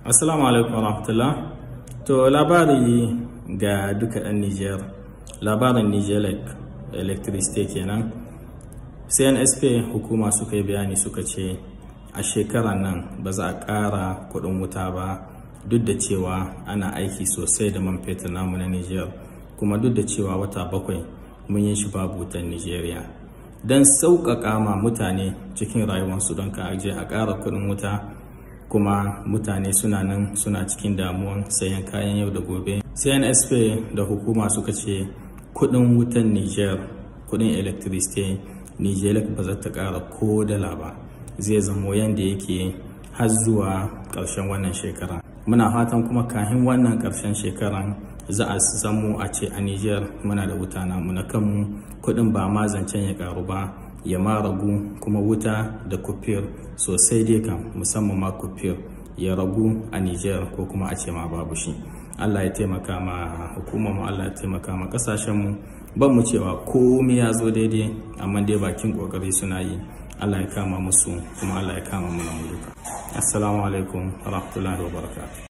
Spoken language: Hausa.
Assalamu alaikum warahmatullah. To labari ga duka ɗan Nijar, labarin Nijelek Electricity kenan. CNSP hukuma suka yi bayani suka ce a shekarar nan ba za a ƙara kuɗin wuta ba duk da cewa ana aiki sosai da man fetur namu na Nijar kuma duk da cewa wata bakwai mun yi shi babu wutan Nijeriya. Don sauƙaƙa ma mutane cikin rayuwarsu don ka aje a ƙara kuɗin wuta kuma mutane suna nan suna cikin damuwan sayan kayan yau da gobe cnsp da hukuma suka ce kudin wutan niger kudin electricity niger ba za ta kara ko dala ba zai zamo yadda yake har zuwa karshen wannan shekara muna fatan kuma kahin wannan karshen shekaran za a samu a ce a niger muna da wuta na muna kanmu kudin ba ma zancen ya karu ba ya ma ragu kuma wuta da kufir sosai dai kan musamman ma kufir ya ragu a Nijar ko kuma a ce ma babu shi Allah ya taimaka ma hukumar mu Allah ya taimaka ma kasashen mu ban mu cewa komai ya zo daidai amma dai bakin kokari suna yi Allah ya kama musu kuma Allah ya kama mu na duka assalamu alaikum wa rahmatullahi wa barakatuh